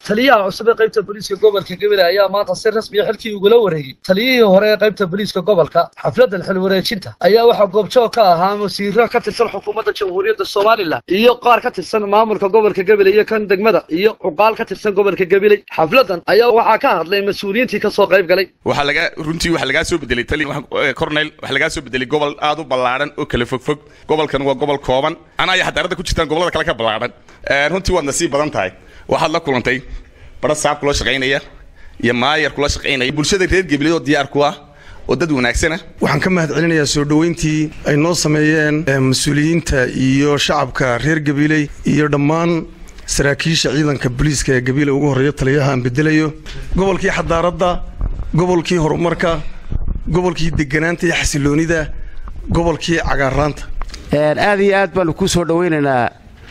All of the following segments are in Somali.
taliyaha cusub ee qaybta booliiska gobolka gabiley ayaa maanta si rasmiya xilkii ugula wareegay taliyihii hore ee qaybta booliiska gobolka xafladan xil wareejinta ayaa waxaa goobjoog ka ahaa wasiiro ka tirsan xukuumadda jamhuuriyadda somalilan iyo qaar ka tirsan maamulka gobolka gabiley iyo kan degmada iyo cuqaal ka tirsan gobolka gabiley xafladan ayaa waxaa ka hadlay mas-uuliyiintii kasoo qayb galay waxaa laga runtii waxaa lagaa soo bedelay tali cornel waxaa lagaa soo bedelay gobol aad u ballaadhan oo kala fogfog gobolkan waa gobol kooban anaa iyo xadaaradda ku jirtaan gobollada kale ka ballaadhan runtii waad nasiib badan tahay waxaad la kulantay bara saab kula shaqaynaya iyo maayar kula shaqaynaya bulshada reer gabiley oo diyaar ku ah oo dad wanaagsana waxaan ka mahad celinayaa soo dhoweyntii ay noo sameeyeen mas-uuliyiinta iyo shacabka reer gabiley iyo dhammaan saraakiisha ciidanka booliiska ee gabiley ugu horreeya taliyaha aan bedelayo gobolkii xadaaradda gobolkii horumarka gobolkii deganaanta iyo xasiloonida gobolkii cagaaraanta aad iyo aad baanu kuu soo dhowaynaynaa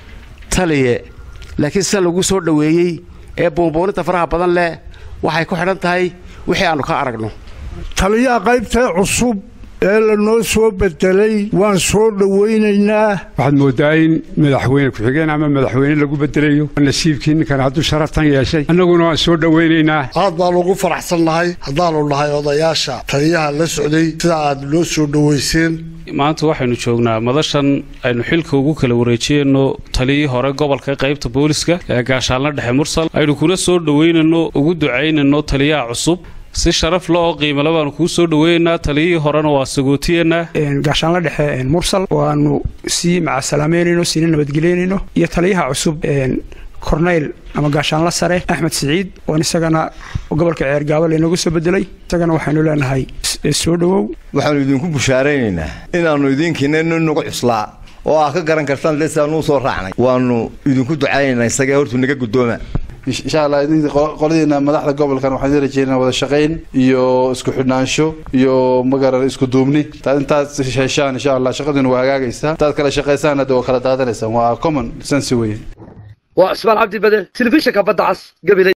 taliye laakiin sida lagu soo dhoweeyey ee buunbuuninta faraha badan leh waxay ku xidhan tahay wixii aannu ka aragno taliyaha qaybta cusub ee lanoo soo bedelay waan soo dhowaynaynaa waxaad mooddaa in madaxweyne ku-xigeen ama madaxweyne lagu bedelayo nasiibkii ninkan hadduu sharaftan yeeshay annaguna waan soo dhowaynaynaa aad baanu ugu faraxsan nahay haddaannu nahay odayaasha taliyaha la socday sida aad noo soo dhowayseen maanta waxaynu joognaa madashan aynu xilka ugu kala wareejiyayno taliyii hore gobolka qaybta booliska ee gaashaalna dhexe mursal aynu kuna soo dhowaynayno ugu ducaynayno taliyaha cusub si sharaf le oo qiimale baanu kuu soo dhoweynaynaa taliyihii horena waa sagootiyanaa gaashaanla dhexe mursal waanu sii macasalaameynayno siina nabadgeleynayno iyo taliyaha cusub korneyl ama gaashaanla sare axmed siciid oon isagana gobolka ceergaabo laynoogu soo bedelay isagana waxaynu leenahay soo dhowow waxaanu idinku bushaaraynaynaa inaannu idinkiina nagu cuslaa oo aad ka garan kartaan lesaanuu soo raacnay waannu idinku ducaynaynaa isagee hortuu naga guddooma insha allah qoladiina madaxda gobolkan waxaan idin rajeynaa wada shaqayn iyo isku xidhnaansho iyo magaran isku duubni taad intaad heshaan insha allah shaqadiina waa hagaagaysaa intaad kala shaqaysaan hadda waa kala daadanaysaan waa common sense weye waa cismaan cabdi bade telefishinka badda cas gabiley